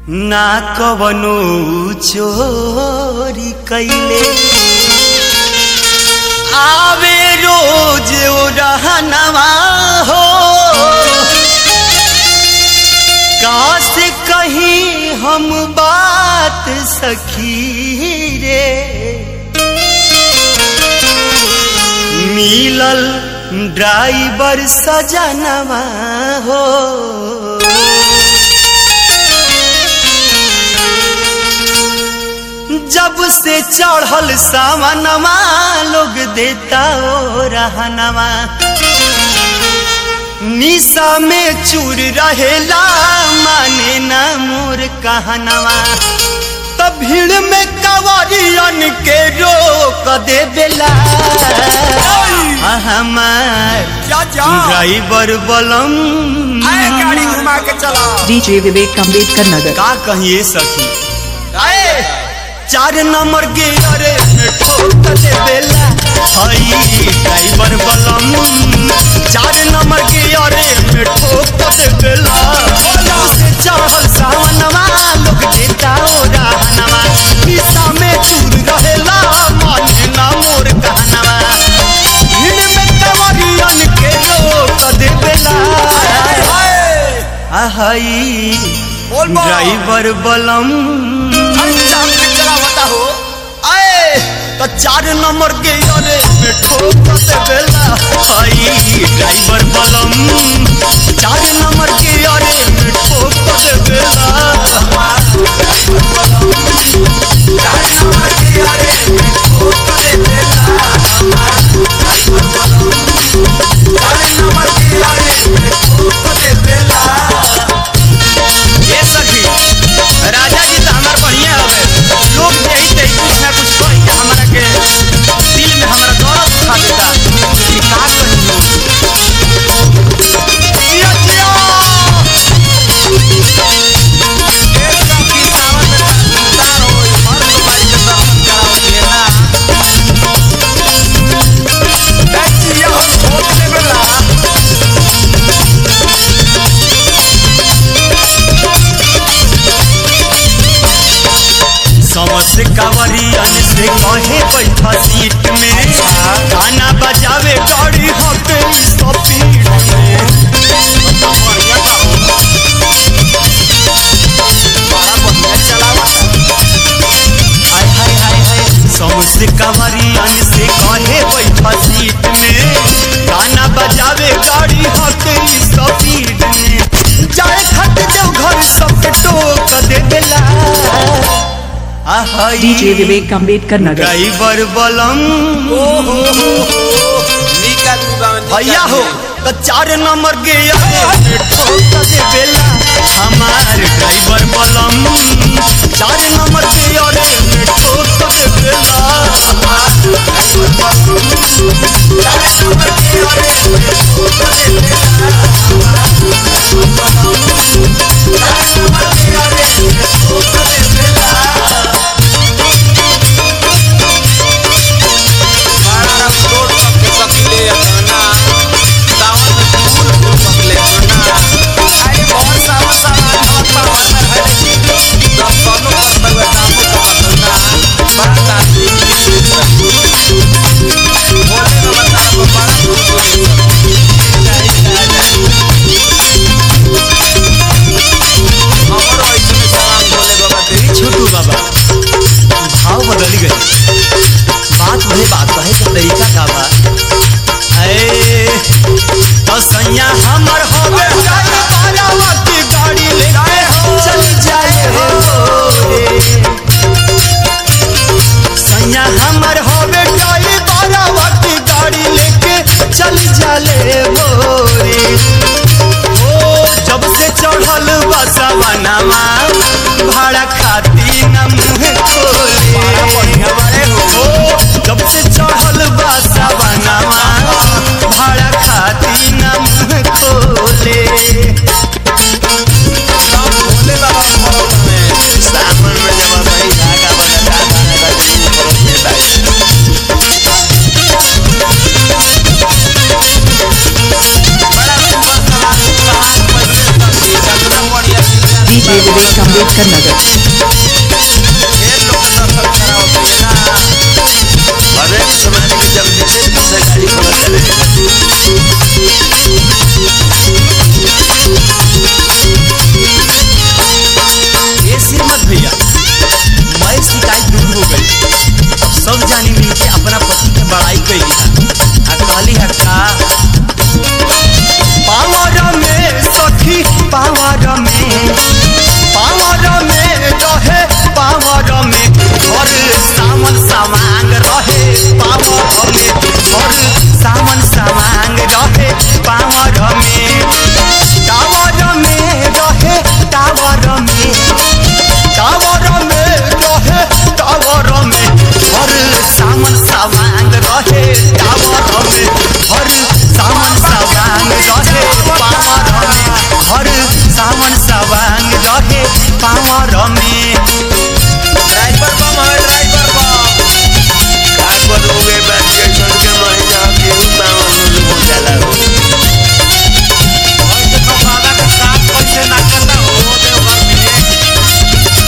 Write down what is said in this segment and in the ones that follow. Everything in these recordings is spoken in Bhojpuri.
ना कवनो चोरी कैले आवे रोज ओ रहनवा हो काश कहीं हम बात सखी रे मिलल ड्राइवर सजनवा हो जब से चढ़ल सावनवा लोग देता ओ रहनवा निशा में चूर रहेला माने ना मोर कहनवा तब भीड़ में कवरियन के रोक दे बेला हमार जा जा ड्राइवर बलम आए गाड़ी घुमा के चला डीजे विवेक अम्बेडकर नगर का कहिए सखी आए चार नंबर गियर में ठोक दे बेला हई ड्राइवर बलम चार नंबर गियर में ठोक दे बेला से चढ़ल सावनवा लोग देता ओ रहनवा निशा में चूर रहेला माने ना मोर कहनवा भीड़ में कवरियन के रोक दे बेला आहई बोल बोल। ड्राइवर बलम अरे चाप के चला बता हो आए तो चार नंबर के अरे में ठोक दे बेला आई ड्राइवर बलम चार नंबर के अरे में ठोक दे बेला ये सखी राजा जी तो हमार बढ़िया हवे लोग यही ते कुछ ना कुछ कह के हमरा के दिल में हमरा दर्द उठा देता कि का कहियो जिया जिया समझ कावरियन से कहे बैठा सीट में गाना बजावे गाड़ी हके स्पीड में हाय हाय हाय हाय समझ कावरियन से कहे बैठा सीट में गाना बजावे गाड़ी हके स्पीड में जाए खट जाओ घर सबके टोक दे देला आहई डीजे विवेक अम्बेडकर नगर ड्राइवर बलम भैया हो तो चार नंबर के आगे ठोक दे बेला हमार ड्राइवर बलम चार नंबर के आगे में ठोक दे बेला हमार ड्राइवर बलम चार नंबर के आगे में ठोक दे बेला हमार ड्राइवर बलम चार नंबर के आगे में ठोक दे बेला छोटू बाबा भाव बदल गए बात वही बात कहे के तरीका का बा ऐ तो सैया हमर होवे जाए बारावा की गाड़ी लेके चल जाए हो रे सैया हमर होवे जाए बारावा की गाड़ी लेके चल जाले हो रे ओ जब से चढ़ल बसवनमा भाड़ा खाती न मुँह खोले ओ जब से चढ़ल बसवनमा भाड़ा खाती न मुँह खोले सावन में जब भाई धागा बना धागा लगा डीजे डीजे विवेक अम्बेडकर नगर ढेर लोग के दर्शन कराओ मेला हरेक समाज के जब जैसे तैसे गाड़ी घोड़ा चले ये श्रीमत भैया मैं शिकायत दूर हो गई अब सब जानी मिल के अपना पति के बड़ाई कैली है आ कहली है का पावर में सखी पावर में पावर में रहे पावर में और सावन सामांग रहे पावर में और सावन सामांग रहे पावर में टावर में रहे टावर में टावर में रहे टावर में हर सामन सावांग रहे टावर में हर सामन सावांग रहे पावर में हर सामन सावांग रहे पावर में ड्राइवर बम है ड्राइवर बम का करोगे बात के छोड़ के महीना गेहूं पावन में हो जाला हो और देखो बाबा के साथ कैसे ना करता हो देवघर में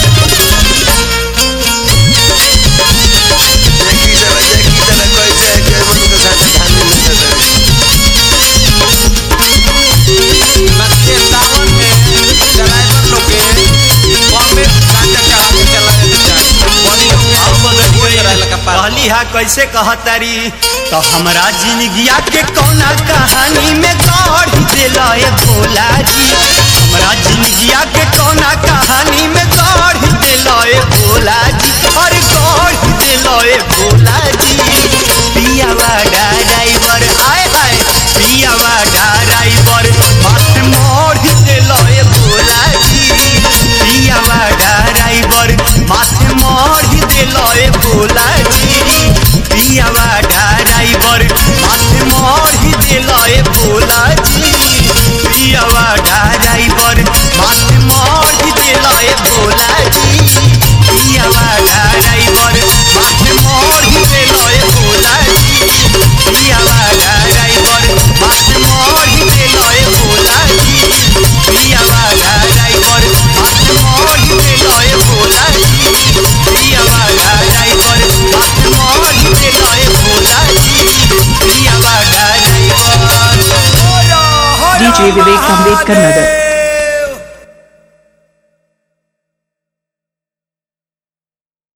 देखी जरा देखी जरा कैसे के मन के साथ धान में चले नक्के सावन में ड्राइवर लोग के बम में गांजा चढ़ा के चला जाता बड़ी भाव बदल हुए रहल का पार कहली है कैसे कहतारी तो हमरा जिंदगिया के कौना कहानी में गढ़ दिला ए भोला जी हमरा जिंदगिया के कौना कहानी में गढ़ दिला ए भोला जी अरे गढ़ दिला ए भोला जी पियावा ड्राइवर आए हाय पियावा ड्राइवर मत मोड़ दिला ए भोला जी पियावा ड्राइवर माथे मोड़ दिला ए भोला जी पियावा ड्राइवर माथे मोड़ दिला ए भोला जी पियावा ड्राइवर माथे मोड़ दिला ए भोला जी पियावा ड्राइवर माथे मोड़ दिला ए भोला जी पियावा ड्राइवर माथे मोड़ दिला ए भोला जी पियावा ड्राइवर माथे मोड़ दिला ए भोला जी पियावा ड्राइवर माथे मोड़ दिला ए भोला जी पियावा ड्राइवर डीजे विवेक अम्बेडकर नगर